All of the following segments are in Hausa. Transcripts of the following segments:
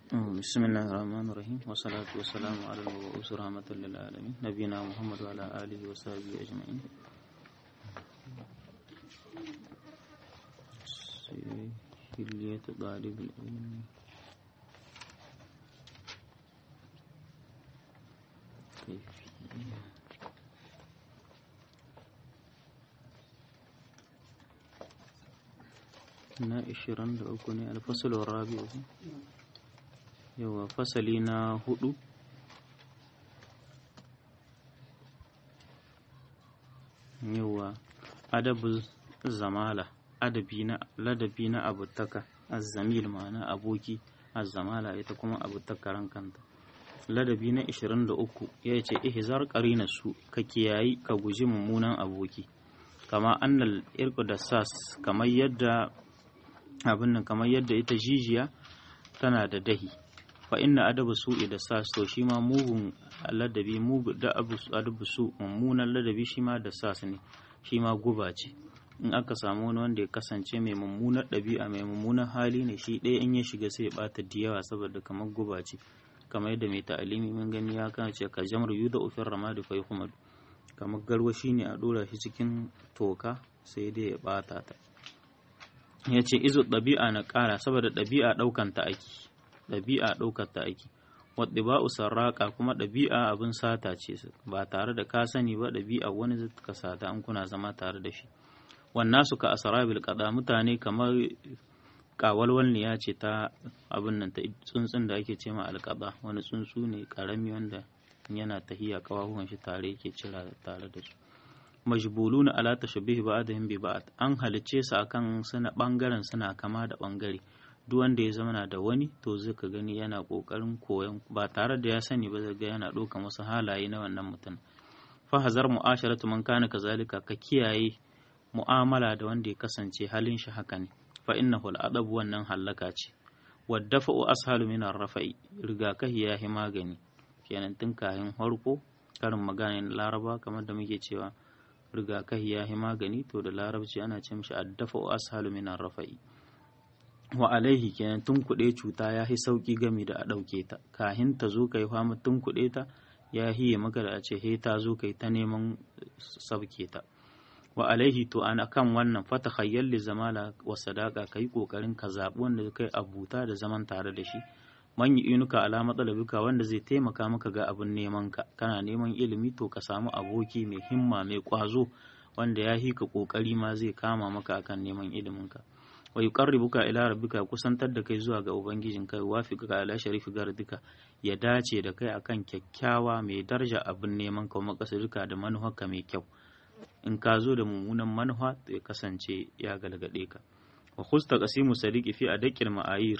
بسم الله الرحمن الرحيم والصلاة والسلام على المبعوث رحمة للعالمين نبينا محمد وعلى آله وصحبه أجمعين حلية طالب العلم كيفية na 23 ne alfasalin rabi'u yawa fasali na hudu yawa adabu zamala adabi na ladabi na abutaka azzamil ma'ana aboki azzamala ita kuma abutaka kanta ladabi na 23 ya ce ihzar qarina su ka kiyayi ka guji mummunan aboki kama annal irku da sas kamar yadda abin nan kamar yadda ita jijiya tana da dahi fa inna adabu su'i da sas to shi ma mugun ladabi mugu da adabu su mummunan ladabi shi ma da sas ne shi ma guba ce in aka samu wani wanda ya kasance mai mummunar ɗabi'a mai mummunan hali ne shi ɗaya in ya shiga sai ya ɓata da yawa saboda kamar guba ce kamar yadda mai ta'alimi mun gani ya kan ce ka jamar yuda ufin ramadi fa yuhmad kamar garwashi ne a ɗora shi cikin toka sai dai ya ɓata ta ya ce izo ɗabi'a na ƙara saboda ɗabi'a ɗaukan ta aiki ɗabi'a ɗaukar ta aiki wadda ba'u sarraƙa kuma ɗabi'a abin sata ce ba tare da ka sani ba ɗabi'a wani zai ka sata an kuna zama tare da shi wannan su ka asarabil qada mutane kamar kawalwalniya ce ta abin nan ta tsuntsun da ake ce ma alƙada wani tsuntsu ne ƙarami wanda yana tahiya kawahuwan shi tare yake cira tare da su majbuluna ala tashabihi ba'dihim bi ba'd an halicce su akan suna bangaren suna kama da bangare duk wanda ya zama da wani to zai ka gani yana kokarin koyon ba tare da ya sani ba zai ga yana ɗaukan wasu halaye na wannan mutum fa hazar mu'asharatu man kana kazalika ka kiyaye mu'amala da wanda ya kasance halin shi haka ne fa innahu al'adab wannan hallaka ce waddafa'u ashalu min ar-rafa'i rigakahi ya hi magani kenan tun kayan harko karin magana na laraba kamar da muke cewa rigakahi ya yi magani to da larabci ana ce mishi addafa wa ashalu min rafa'i wa alaihi kenan tun kuɗe cuta ya yi sauƙi gami da a ɗauke ta kahin ta zo kai fama tun kuɗe ta ya hiye maka da a ce he ta zo kai ta neman sauke ta wa alaihi to an kan wannan fata khayyal li zamala wa sadaka kai kokarin ka zabi wanda kai abuta da zaman tare da shi man yi inuka ala matsalabika wanda zai taimaka maka ga abin neman ka kana neman ilimi to ka samu aboki mai himma mai kwazo wanda ya hi ka kokari ma zai kama maka akan neman ilimin ka wa yuqarribuka ila rabbika kusantar da kai zuwa ga ubangijin kai wafiqaka ala sharifi gardika ya dace da kai akan kyakkyawa mai daraja abin neman ka makasadika da manufarka mai kyau in ka zo da mummunan manufa to ya kasance ya galgade ka wa khusta qasimu sadiqi fi adaqil ma'ayir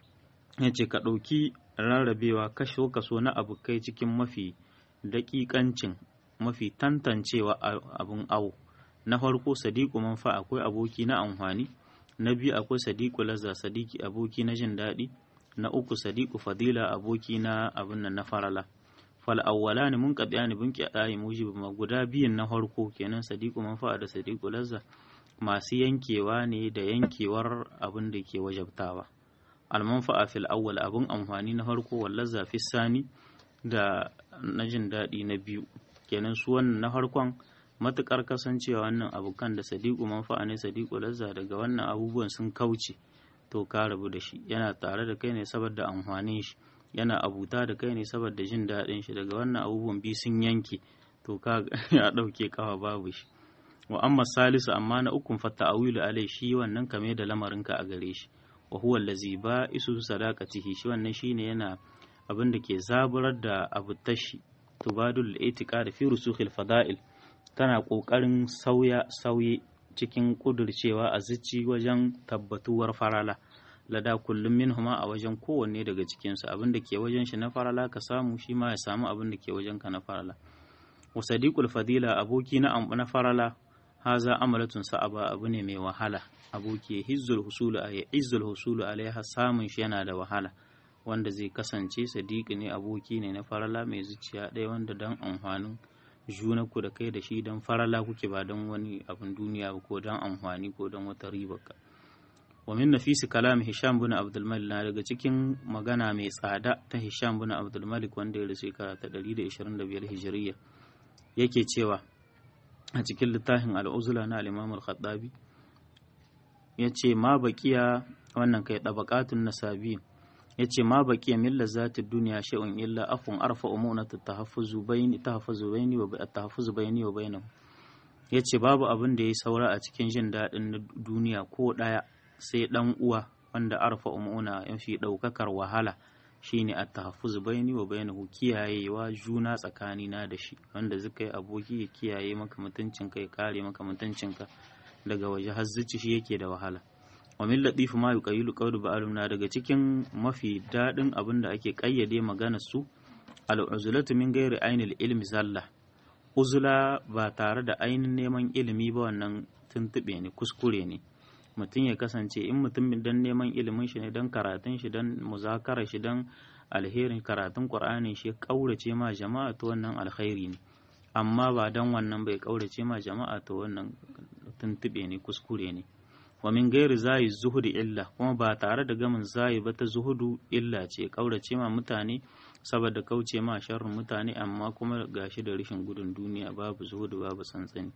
ya ce ka ɗauki rarrabewa kasho kaso na abokai cikin mafi daƙiƙancin mafi tantancewa abin awo na farko sadiku manfa akwai aboki na amfani na biyu akwai sadiku lazza sadiki aboki na jin daɗi na uku sadiku fadila aboki na abin nan na farala fal awwala ne mun kaɗa ne bin kyaɗa mujibu ma guda biyun na farko kenan sadiku manfa da sadiku lazza masu yankewa ne da yankewar abin da ke wajabtawa almanfa'a fil awwal abun amfani na farko wallar zafi sani da na jin daɗi na biyu kenan su wannan na farkon matukar kasancewa wannan abokan da sadiku manfa'a ne sadiku lazza daga wannan abubuwan sun kauce to ka rabu da shi yana tare da kai ne saboda amfanin shi yana abuta da kai ne saboda jin daɗin shi daga wannan abubuwan biyu sun yanke to ka ya ɗauke kawa babu shi wa amma salisu amma na ukun fa ta'awilu alai shi wannan kame da lamarinka a gare shi wa huwa allazi ba isu sadaqatihi shi wannan shine yana abin da ke zaburar da abu tashi tubadul itiqad fi rusukhil fada'il tana kokarin sauya sauye cikin kudurcewa a zici wajen tabbatuwar farala lada kullum minhuma a wajen kowanne daga cikinsu abin da ke wajen shi na farala ka samu shi ma ya samu abin da ke wajen ka na farala wa sadiqul fadila aboki na na farala haza amalatun sa'aba abu ne mai wahala aboki hizzul husulu a izzul husulu alaiha samun shi yana da wahala wanda zai kasance sadiqi ne aboki ne na farala mai zuciya ɗaya wanda dan amfanin juna ku da kai da shi dan farala kuke ba don wani abin duniya ba ko dan amfani ko dan wata riba ka wa min nafisi kalam hisham bin abdul malik na daga cikin magana mai tsada ta hisham bin abdul malik wanda ya rasu shekara ta 125 hijiriya yake cewa a cikin littafin al'uzula na al-imam al-khattabi yace ma baqiya wannan kai tabaqatun nasabi yace ma baqiya min lazati dunya shay'un illa afun arfa umunat tahaffuzu bayni tahaffuzu bayni wa tahaffuzu bayni wa bainahu yace babu abin da yayi saura a cikin jin daɗin duniya ko ɗaya sai ɗan uwa wanda arfa umuna yafi ɗaukakar wahala shine at tahaffuz baini wa bainahu kiyayewa juna tsakanina da shi wanda zaka yi aboki ya kiyaye maka mutuncinka ya kare maka mutuncinka daga waje har zuci shi yake da wahala wa min latifu ma yuqayyilu qawlu ba'alum na daga cikin mafi daɗin abin da ake kayyade maganar su al-uzlatu min ghairi ainil ilmi zalla uzula ba tare da ainihin neman ilimi ba wannan tuntuɓe ne kuskure ne mutum ya kasance in mutum don neman ilimin shi ne don karatun shi don muzakara shi don alherin karatun ƙur'ani shi ƙaurace ma jama'a to wannan alkhairi ne amma ba don wannan bai ƙaurace ma jama'a to wannan tuntuɓe ne kuskure ne wa min gairi zayi zuhudu illa kuma ba tare da gamin zayi ba ta zuhudu illa ce ƙaurace ma mutane saboda kauce ma sharrin mutane amma kuma gashi da rashin gudun duniya babu zuhudu babu tsantsani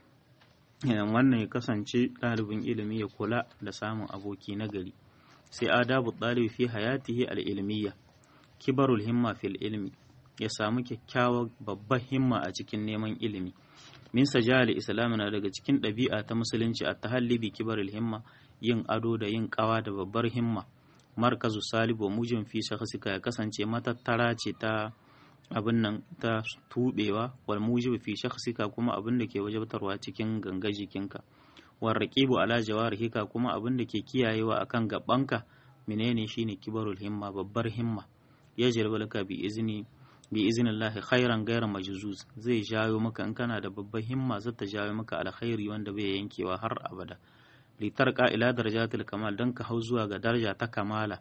idan wannan ya kasance ɗalibin ilimi ya kula da samun aboki na gari sai adabu ɗalibi fi hayatihi al'ilmiya kibarul himma fil ilmi ya samu kyakkyawar babbar himma a cikin neman ilimi min sajali islam na daga cikin ɗabi'a ta musulunci a tahallibi kibarul himma yin ado da yin ƙawa da babbar himma markazu salibu mujin fi shakhsika ya kasance matattara ce ta abin nan ta tubewa wal mujib fi shakhsika kuma abin da ke wajabtarwa cikin ganga jikinka wal raqibu ala jawarihika kuma abin da ke kiyayewa akan gabanka menene shine kibarul himma babbar himma ya laka bi izni bi iznillahi khairan ghayra majzuz zai jawo maka in kana da babbar himma zai ta jawo maka alkhairi wanda bai yankewa har abada litarqa ila darajatil kamal dan ka hau zuwa ga daraja ta kamala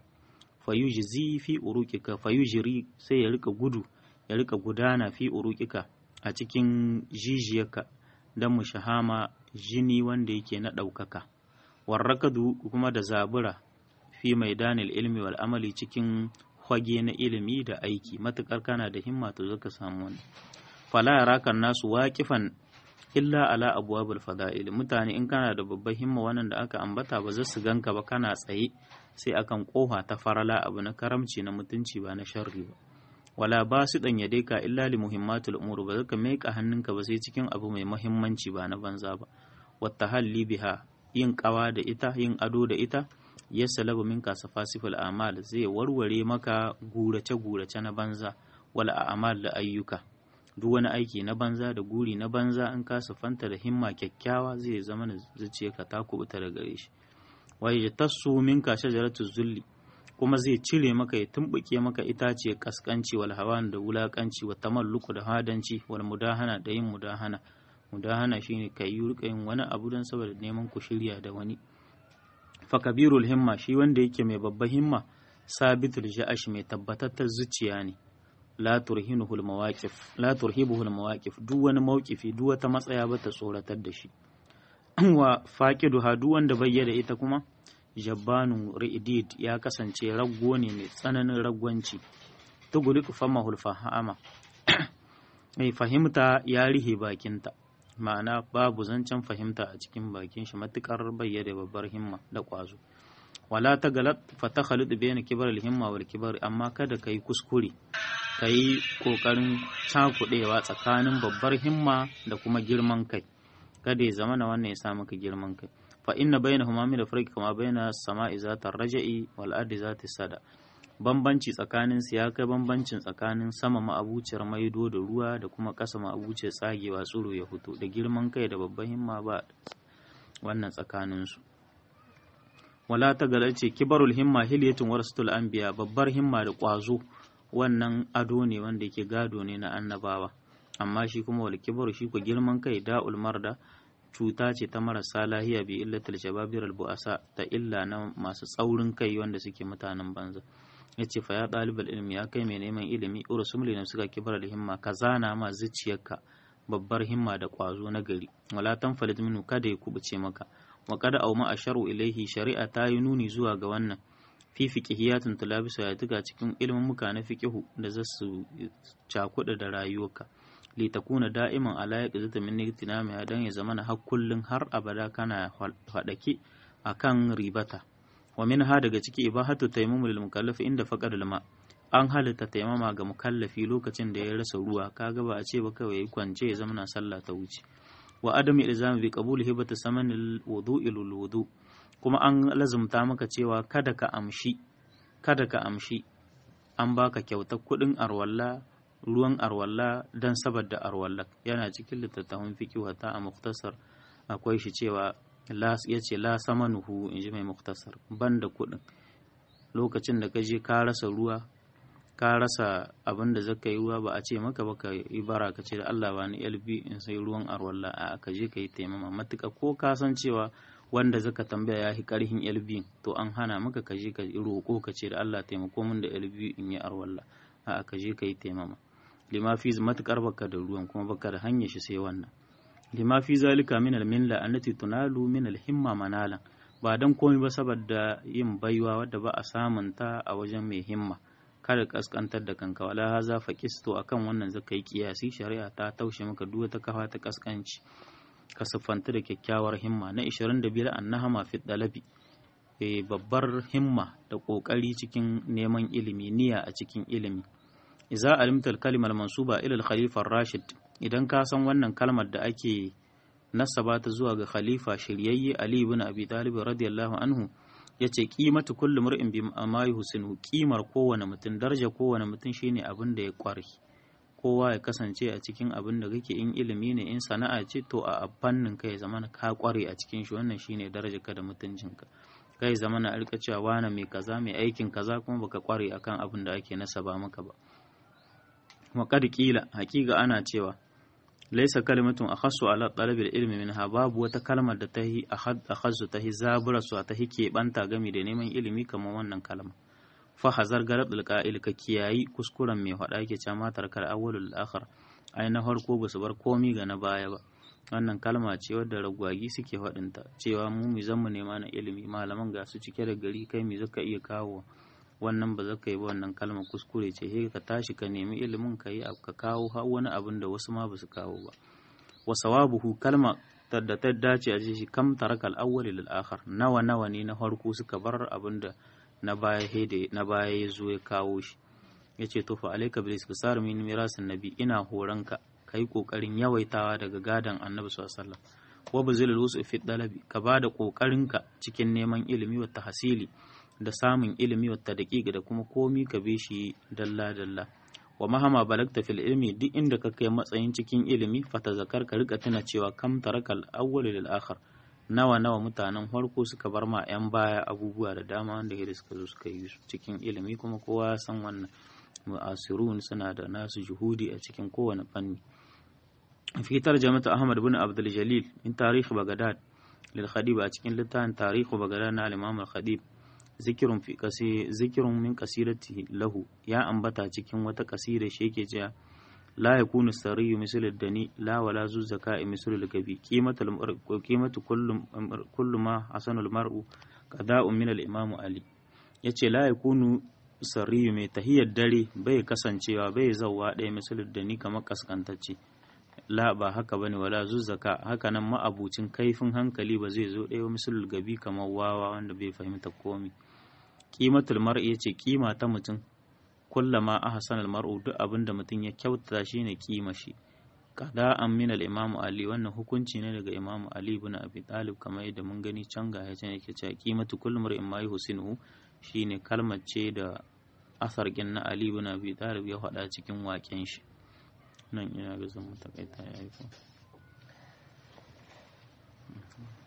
fayujzi fi uruqika fayujri sai ya rika gudu ya rika gudana fi urukika a cikin jijiyarka don mu shahama jini wanda yake na ɗaukaka warrakadu kuma da zabura fi maidanil ilmi wal amali cikin hwage na ilimi da aiki matukar kana da himma to zaka samu wani fala yarakan nasu waƙifan illa ala abwabul fada'il mutane in kana da babbar himma wannan da aka ambata ba za su ganka ba kana tsaye sai akan kofa ta farala abu na karamci na mutunci ba na sharri ba wala ba su ɗan yade ka illa li muhimmatul umur ba zaka maika hannunka ba sai cikin abu mai muhimmanci ba na banza ba wata halli biha yin kawa da ita yin ado da ita ya salabu min ka safasiful amal zai warware maka gurace gurace na banza wala a'mal da ayyuka duk wani aiki na banza da guri na banza in ka sufanta da himma kyakkyawa zai zama na zuciyarka ta kubuta da gare shi wa yajtassu minka shajaratu zulli kuma zai cire maka ya tumbuke maka itace kaskanci wal hawan da wulakanci wa tamalluku da hadanci wal mudahana da yin mudahana mudahana shine kai yi yin wani abu don saboda neman ku shirya da wani fa kabirul himma shi wanda yake mai babban himma sabitul ja'ash mai tabbatattar zuciya ne la turhinuhu al mawaqif la turhibuhu al mawaqif duk wani mawqifi duk wata matsaya ba ta tsoratar da shi wa faqiduha duk wanda bayyana ita kuma jabbanu ri'did ya kasance raggo ne mai tsananin ragwanci tuguliku famahul fahama mai fahimta ya rihe bakinta ma'ana babu zancen fahimta a cikin bakin shi matukar bayyana babbar himma da kwazo wala ta galat fa ta khalid bayna kibar himma wal kibar amma kada kai kuskure kai kokarin cakudewa tsakanin babbar himma da kuma girman kai kada ya zama na wannan ya sa maka girman kai fa inna bainahuma min al-farqi kama baina as-sama'i zata raja'i wal ardi zata sada bambanci tsakanin su ya kai bambancin tsakanin sama ma'abuciyar maido da ruwa da kuma ƙasa ma'abuciyar tsagewa tsiro ya fito da girman kai da babban himma ba wannan tsakanin su wala ta ce kibarul himma hilyatun warasatul anbiya babbar himma da ƙwazo wannan ado ne wanda yake gado ne na annabawa amma shi kuma wal kibaru shi ko girman kai da'ul marda cuta ce ta marasa lahiya bi illatul shababir al bu'asa ta illa na masu tsaurin kai wanda suke mutanen banza yace fa ya dalibal ilmi ya kai mai neman ilimi urusum li suka kibar da himma ka zana ma zuciyarka babbar himma da kwazo na gari wala tanfalid minhu kada ya kubuce maka wa qad auma asharu ilaihi shari'a ta yi nuni zuwa ga wannan fi fiqhiyatun tulabisu ya tuga cikin ilimin muka na fiqihu da za su cakuɗa da rayuwarka li takuna da'iman ala yaqzata min igtinami dan ya zamana har kullun har abada kana fadake akan ribata wa minha daga ciki ibahatu tayammum lil mukallaf inda faqad al ma an halitta taimama ga mukallafi lokacin da ya rasa ruwa kaga ba a ce ba kawai yayi kwance ya zama sallah ta wuce wa adami ilzami bi qabul hibata saman al wudu'i lil wudu kuma an lazumta maka cewa kada ka amshi kada ka amshi an baka kyautar kuɗin arwalla ruwan arwalla don saboda arwalla yana cikin littattafan fiqh wata a muktasar akwai shi cewa ya ce la samanuhu in ji mai muktasar ban da kuɗin lokacin da ka je ka rasa ruwa ka rasa abin da zaka yi ruwa ba a ce maka ba ka yi bara ka ce da Allah ba ni LB in sai ruwan arwalla a ka je ka yi taimama matuka ko ka san cewa wanda zaka tambaya ya fi karhin LB to an hana maka ka je ka roƙo ka ce da Allah taimako min da LB in yi arwalla a ka je ka yi taimama lima fi matukar baka da ruwan kuma baka da hanyar shi sai wannan lima fi zalika min al-minla allati tunalu min al-himma manalan ba dan komai ba saboda yin baiwa wadda ba a samun ta a wajen mai himma kada kaskantar da kanka wala haza faqisto akan wannan zaka yi kiyasi shari'a ta taushe maka duk wata kafa ta kaskanci ka siffanta da kyakkyawar himma na 25 annahama fi dalabi e babbar himma da kokari cikin neman ilimi niyya a cikin ilimi idza alimta al-kalima al-mansuba ila al-khalifa ar-rashid idan ka san wannan kalmar da ake nasaba ta zuwa ga khalifa shiryayye ali ibn abi talib radiyallahu anhu yace qimatu kulli mar'in bi ma yuhsinu qimar kowane mutum daraja kowane mutum shine abin da ya kware kowa ya kasance a cikin abin da kake in ilimi ne in sana'a ce to a fannin kai zaman ka kware a cikin shi wannan shine daraja ka da mutuncinka kai zaman a rika cewa wani mai kaza mai aikin kaza kuma baka kware akan abin da ake nasaba maka ba wa qad qila haqiqa ana cewa laisa kalimatun akhassu ala talabil ilmi minha babu wata kalmar da tahi akhassu tahi zabura su tahi keɓanta gami da neman ilimi kamar wannan kalma fa hazar garad alqa'il ka kiyayi kuskuren mai faɗa yake cewa matar kal awwalul akhir ai na farko ba su bar komi ga na baya ba wannan kalma ce wadda ragwagi suke faɗinta cewa mu mu zan mu nema na ilimi malaman ga su cike da gari kai me zaka iya kawo wannan ba zaka yi ba wannan kalmar kuskure ce sai ka tashi ka nemi ilimin ka yi ka kawo har wani abin da wasu ma ba su kawo ba wa sawabuhu kalma da ta dace a shi kam tarakal awwal lil akhar nawa nawa ne na farko suka bar abin da na baya hede na baya ya zo ya kawo shi yace to fa alayka bil istisar min mirasin nabi ina horanka kai kokarin yawaitawa daga gadan annabi sallallahu alaihi wasallam wa bazil lusu fi dalabi ka bada kokarinka cikin neman ilimi wa tahsili da samun ilimi wata daƙiƙa da kuma komi ka bi shi dalla-dalla wa mahama balagta fil ilmi duk inda ka kai matsayin cikin ilimi fata zakar ka rika tuna cewa kam tarakal awwal lil akhar nawa nawa mutanen farko suka bar ma yan baya abubuwa da dama wanda da suka zo suka yi cikin ilimi kuma kowa ya san wannan mu'asirun suna da nasu juhudi a cikin kowane fanni fi tarjamata ahmad bin abdul jalil in tarihi bagdad lil khadib a cikin littafin tarihi bagdad na al-imam al-khadib zikirun fi kasi zikirun min qasidati lahu ya ambata cikin wata kasida shi yake cewa la yakunu sariyu misal dani la wala zu zaka'i misal gabi qimatul mar'u qimatu kullu kullu ma hasanul mar'u qada'un min al-imam ali yace la yakunu sariyu mai tahiyar dare bai kasancewa bai zawwa ɗaya misal dani kamar kaskantacce la ba haka bane wala zuzzaka haka nan ma'abucin kaifin hankali ba zai zo ɗaya misalul gabi kamar wawa wanda bai fahimta komi kimatul mar'i yace kima ta mutum kullama ahsana al mar'u duk abin da mutum ya kyautata shine kima shi qada'an min al imam ali wannan hukunci ne daga imam ali ibn abi talib kamar yadda mun gani can ga yace yake cewa qimatu kullu mar'in ma yuhsinu shine kalmar ce da asar na ali ibn abi talib ya faɗa cikin waken shi nan ina ga zan mu takaita yayi ko